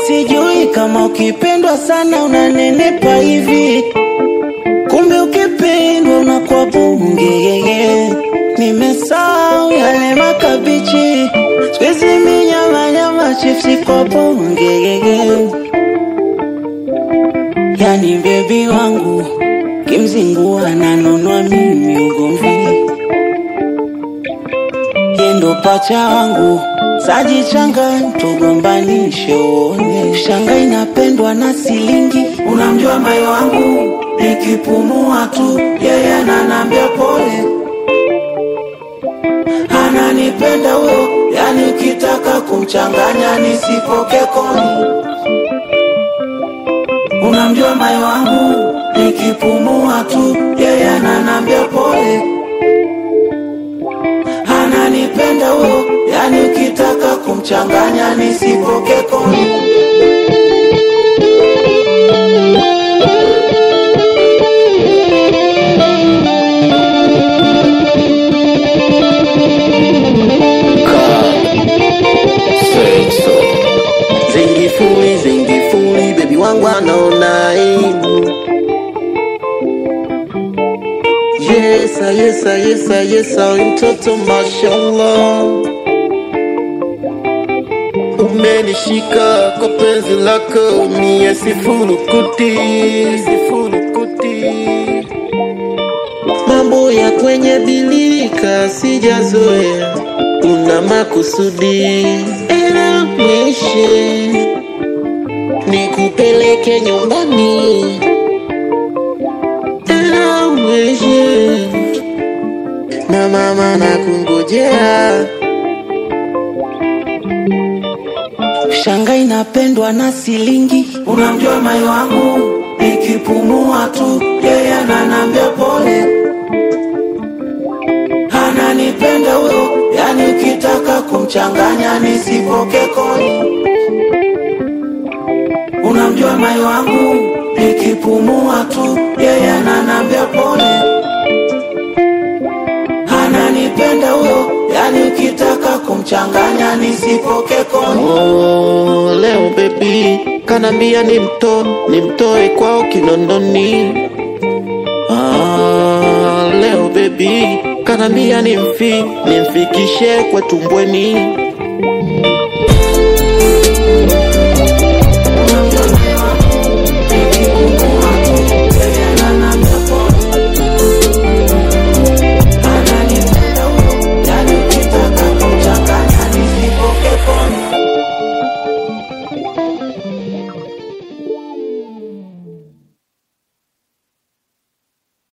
sijui kama ukipendwa sana unanenepa hivi, kumbe ukipendwa unakuwa bunge. Nimesahau yale makabichi, siku minyama nyama chipsi kwa bunge. Yani bebi wangu kimzingua nanonwa mimi ugomvi, yendo pacha wangu sajichanga tugombanishe uone shanga inapendwa na silingi. Unamjua mai wangu nikipumua tu yeye ananambia pole, ananipenda huyo, yani ukitaka kumchanganya nisipoke koni. Unamjua mai wangu nikipumua tu yeye ananambia pole, ananipenda huyo, yani ukitaka kumchanganya nisipoke koni. Zingifuli, zingifuli, bebi wangu anaona aibu. Yesa, yesa, yesa, yesa, mtoto mashallah. Umenishika kwa penzi lako, mie sifurukuti, sifurukuti. Mambo ya kwenye bilika sijazoea, una makusudi, elamishe nikupeleke nyumbani, elamishe na mama na kungojea. Shanga inapendwa na silingi. Unamjua mai wangu nikipumua tu yeye ananambia pole, ananipenda huyo, yani ukitaka kumchanganya nisipoke koni. Unamjua mai wangu nikipumua tu yeye ananambia pole, ananipenda huyo, yani ukitaka kumchanganya nisipoke koni. Oh, leo baby kanambia nimto nimtoe kwao Kinondoni. Ah, leo baby kanambia nimfi nimfikishe kwetu Mbweni.